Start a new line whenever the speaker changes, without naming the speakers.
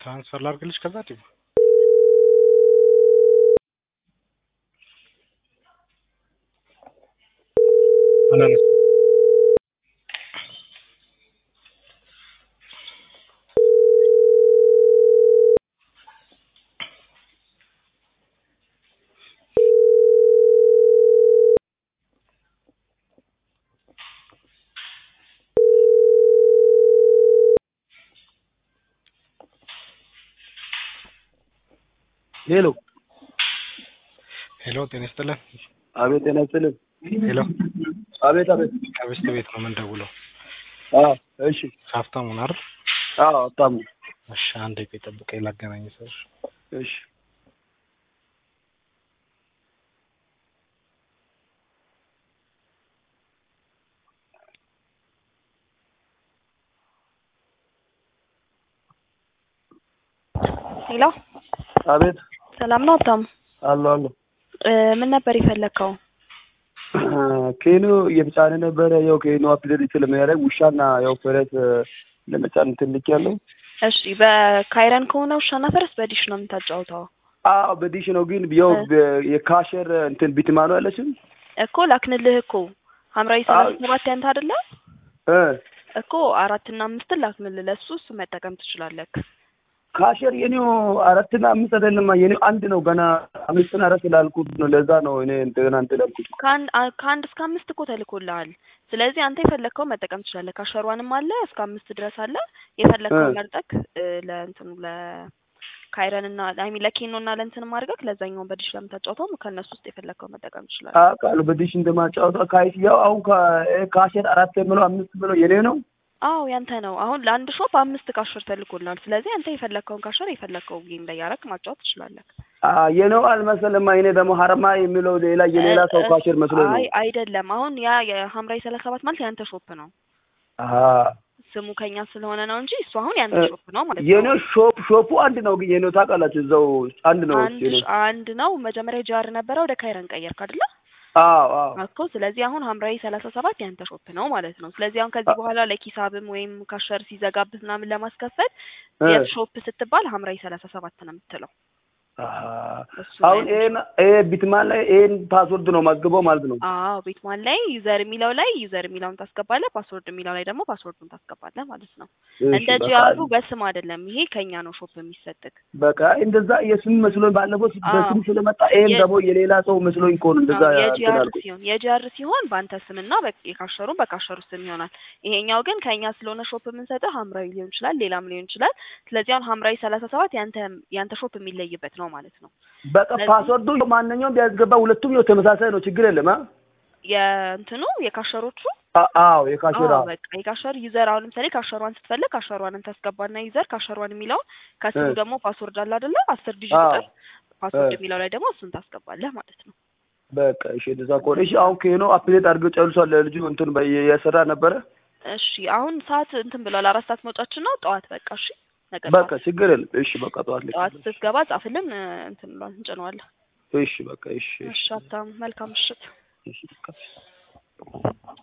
ትራንስፈር ላድርግልሽ ከዛ ዲቡ አላነሳም።
ሄሎ
ሄሎ ጤና ይስጥልን።
አቤት ጤና ይስጥልን።
ሄሎ
አቤት አቤት።
ከብስት ቤት ነው የምንደውለው።
አዎ እሺ።
ሀብታሙ ነው አይደል?
አዎ ሀብታሙ።
እሺ አንድ ቆይ ጠብቀኝ ላገናኝ ሰው
እሺ
ሄሎ
አቤት።
ሰላም ነው ሀብታሙ?
አሎ አሎ።
እ ምን ነበር የፈለግከው?
ኬኑ እየተጫነ ነበረ። ያው ኬኑ አፕዴት ስለሚያደርግ ውሻና ያው ፈረስ ለመጫን ትልቅ ያለው
እሺ በካይረን ከሆነ ውሻና ፈረስ በዲሽ ነው የምታጫውተው
አዎ በዲሽ ነው ግን ያው የካሸር እንትን ቢትማኑ ያለችም
እኮ ላክንልህ እኮ ሀምራዊ ሰላሳ ሰባት ያንተ አይደለ
እ
እኮ አራትና አምስትን ላክንልህ ለሱ እሱ መጠቀም ትችላለህ
ካሸር የኔው አራትና አምስት አይደለም የኔው አንድ ነው። ገና አምስትን አራት ላልኩት ነው። ለዛ ነው እኔ እንደገና እንትን ያልኩት።
ከአንድ አ- ከአንድ እስከ አምስት እኮ ተልኮልሃል። ስለዚህ አንተ የፈለግከው መጠቀም ትችላለህ። ካሸሯንም አለ እስከ አምስት ድረስ አለ። የፈለግከው መርጠክ ለእንትኑ ለካይረን እና አይ ሚን ለኬኖ እና ለእንትንም አድርገህ ለዛኛውን በዲሽ ለምታጫውተው ከእነሱ ውስጥ የፈለግከው መጠቀም ትችላለህ።
አውቃለሁ በዲሽ እንደማጫወታ ካይስ ያው አሁን ካሸር አራት ብሎ አምስት ብሎ የኔ ነው።
አዎ ያንተ ነው። አሁን ለአንድ ሾፕ አምስት ካሸር ተልኮልናል። ስለዚህ አንተ የፈለግከውን ካሸር የፈለግከው ጌም ላይ ያረግ ማጫወት ትችላለህ።
የነው አልመሰለም። እኔ ደግሞ ሀረማ የሚለው ሌላ የሌላ ሰው ካሸር መስሎ ነው።
አይ አይደለም። አሁን ያ የሀምራዊ ሰላሳ ሰባት ማለት ያንተ ሾፕ ነው። ስሙ ከኛ ስለሆነ ነው እንጂ እሱ አሁን ያንተ ሾፕ ነው ማለት ነው።
የኔው ሾፕ ሾፑ አንድ ነው ግን የኔው ታውቃላችሁ፣ እዛው አንድ ነው።
አንድ አንድ ነው። መጀመሪያ ጃር ነበረ ወደ ካይረን ቀየርክ አይደለ?
አዎ አዎ
እኮ ስለዚህ አሁን ሀምራዊ ሰላሳ ሰባት ያንተ ሾፕ ነው ማለት ነው። ስለዚህ አሁን ከዚህ በኋላ ለኪሳብም ወይም ካሸር ሲዘጋብህ ምናምን ለማስከፈል የት ሾፕ ስትባል ሀምራዊ ሰላሳ ሰባት ነው የምትለው።
አሁን ይሄን ይሄ ቢትማን ላይ ይሄን ፓስወርድ ነው ማስገባው ማለት ነው።
አዎ ቢትማን ላይ ዩዘር የሚለው ላይ ዩዘር የሚለውን ታስገባለህ፣ ፓስወርድ የሚለው ላይ ደግሞ ፓስወርዱን ታስገባለህ ማለት ነው። እንደ ጂአሩ በስም አይደለም። ይሄ ከኛ ነው ሾፕ የሚሰጥክ።
በቃ እንደዛ የስም መስሎኝ ባለፈው በስም ስለመጣ ይሄን ደግሞ የሌላ ሰው መስሎኝ እኮ ነው እንደዛ
የጂአር ሲሆን የጂአር ሲሆን በአንተ ስምና የካሸሩን በካሸሩ ስም ይሆናል። ይሄኛው ግን ከኛ ስለሆነ ሾፕ የምንሰጥህ ሀምራዊ ሊሆን ይችላል፣ ሌላም ሊሆን ይችላል። ስለዚህ አሁን ሀምራዊ ሰላሳ ሰባት ያንተ ያንተ ሾፕ የሚለይበት ነው ማለት ነው።
በቃ ፓስወርዱ ማንኛውም ቢያስገባ ሁለቱም ያው ተመሳሳይ ነው፣ ችግር የለም።
የእንትኑ የካሸሮቹ
አዎ የካሸራ
በቃ የካሸር ዩዘር አሁን ለምሳሌ ካሸሯን ስትፈልግ ካሸሯንን ታስገባና ዩዘር ካሸሯን የሚለውን ከስሩ ደግሞ ፓስወርድ አለ አይደለ? አስር ዲጂት ቁጥር ፓስወርድ የሚለው ላይ ደግሞ እሱን ታስገባለህ ማለት ነው።
በቃ እሺ፣ እንደዛ ከሆነ እሺ። አሁን ከኖ አፕዴት አድርገው ጨርሷል። ለልጁ እንትን የሰራ ነበረ።
እሺ፣ አሁን ሰዓት እንትን ብሏል። አራት ሰዓት መውጫችን ነው ጠዋት። በቃ እሺ፣
በቃ ችግር የለም። እሺ፣ በቃ ጠዋት ላይ
ጠዋት ስትገባ ጻፍልን፣ እንትን ብሏል፣ እንጭነዋለን።
እሺ፣ በቃ እሺ።
እሺ፣ ሀብታም መልካም ምሽት።
እሺ፣ በቃ